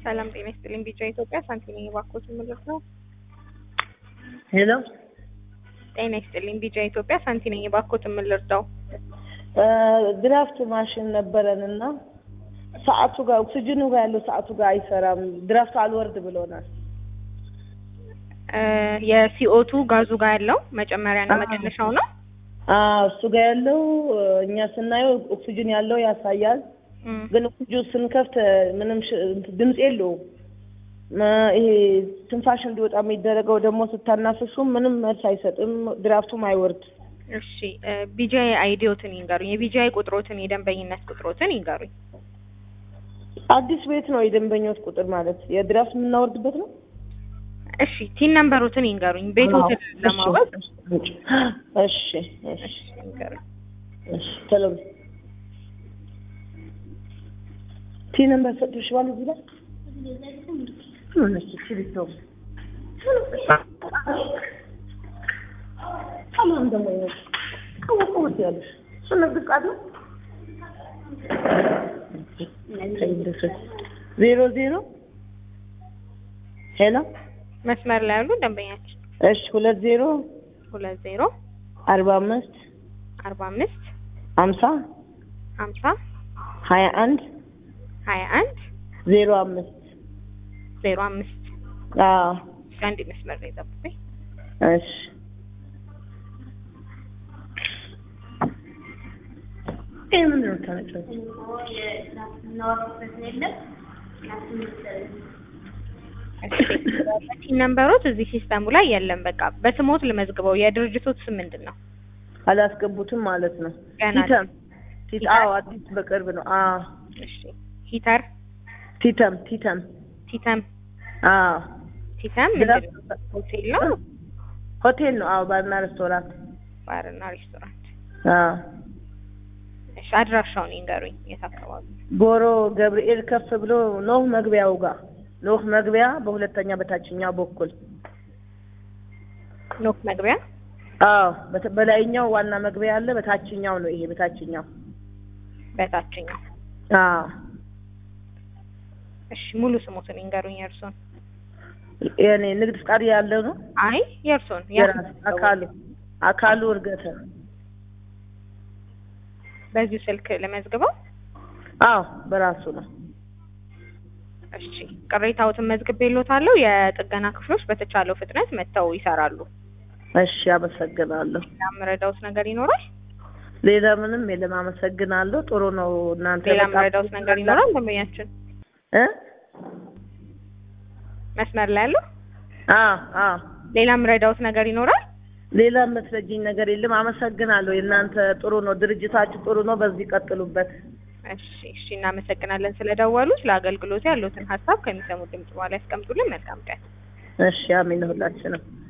ሰላም ጤና ይስጥልኝ። ቢጫ ኢትዮጵያ ሳንቲም ባኮት ምልክ ነው። ሄሎ ጤና ይስጥልኝ። ቢጫ ኢትዮጵያ ሳንቲም ባኮት የምልርዳው ድራፍት ማሽን ነበረን እና ሰዓቱ ጋር ኦክሲጅኑ ጋር ያለው ሰዓቱ ጋር አይሰራም። ድራፍት አልወርድ ብሎናል። የሲኦቱ ጋዙ ጋር ያለው መጨመሪያና መቀነሻው ነው። አዎ እሱ ጋር ያለው እኛ ስናየው ኦክሲጅን ያለው ያሳያል። ግን ኦክሲጅን ስንከፍት ምንም ሽ- ድምፅ የለውም። መ- ይሄ ትንፋሽ እንዲወጣ የሚደረገው ደግሞ ስታናፍሱ ምንም መልስ አይሰጥም። ድራፍቱም አይወርድ። እሺ ቢጂአይ አይዲዮትን ይንገሩኝ። የቢጂአይ ቁጥሮትን የደንበኝነት ቁጥሮትን ይንገሩኝ። አዲስ ቤት ነው የደንበኞች ቁጥር ማለት የድራፍት የምናወርድበት ነው። እሺ ቲን ነምበሮትን ይንገሩኝ። ቤቶትን ለማወቅ እሺ እሺ እሺ ይንገሩኝ። እሺ ቶሎ በይ። ቲ ነምበር ሰጥቶሻል እዚህ ላይ ምን እሺ ሲልቶ ሰላም ደግሞ ይኸው ቀወቀወት ያለሽ እሱ ንግድ ቃል ነው ዜሮ ዜሮ ሄሎ መስመር ላይ ያሉ ደንበኛችን እሺ ሁለት ዜሮ ሁለት ዜሮ አርባ አምስት አርባ አምስት ሀምሳ ሀምሳ ሀያ አንድ ሀያ አንድ ዜሮ አምስት ዜሮ አምስት አዎ አንድ መስመር ላይ ጠብቁኝ። እሺ ይሄ ምንድን ነው የምታመጪው? ቲን ነምበሮት እዚህ ሲስተሙ ላይ የለም። በቃ በስሞት ልመዝግበው። የድርጅቶት ስም ምንድን ነው? አላስገቡትም ማለት ነው። ገና ቲተም ቲት አዎ አዲስ በቅርብ ነው። አዎ እሺ ሂተር ቲተም ቲተም ቲተም አዎ ቲተም ምንድን ነው? ሆቴል ነው ሆቴል ነው። አዎ ባርና ሬስቶራንት ባርና ሬስቶራንት። አዎ እሺ አድራሻውን ይንገሩኝ። የት አካባቢ? ጎሮ ገብርኤል ከፍ ብሎ ኖህ መግቢያው ጋር ኖህ መግቢያ በሁለተኛ በታችኛው በኩል ኖክ መግቢያ አዎ በተ- በላይኛው ዋና መግቢያ አለ። በታችኛው ነው ይሄ በታችኛው በታችኛው። አዎ እሺ ሙሉ ስሞትን ይንገሩኝ። የእርሶን? የኔ ንግድ ፍቃድ ያለው ነው። አይ የእርሶን። የራስ አካሉ አካሉ እርገተ በዚሁ ስልክ ለመዝግበው። አዎ በራሱ ነው። እሺ ቅሬታዎትን መዝግቤልዎታለሁ። የጥገና ክፍሎች በተቻለው ፍጥነት መጥተው ይሰራሉ። እሺ አመሰግናለሁ። ሌላ የምረዳዎት ነገር ይኖራል? ሌላ ምንም የለም። አመሰግናለሁ። ጥሩ ነው። እናንተ ሌላ በጣም የምረዳዎት ነገር ይኖራል? ደንበኛችን እ መስመር ላይ ያለው አዎ አዎ ሌላ የምረዳዎት ነገር ይኖራል? ሌላ የምትረጂኝ ነገር የለም። አመሰግናለሁ። የእናንተ ጥሩ ነው። ድርጅታችሁ ጥሩ ነው። በዚህ ቀጥሉበት። እሺ እሺ፣ እናመሰግናለን ስለደወሉት። ለአገልግሎቱ ያሉትን ሀሳብ ከሚሰሙት ድምጽ በኋላ ያስቀምጡልን። መልካም ቀን። እሺ አሜን። ሁላችንም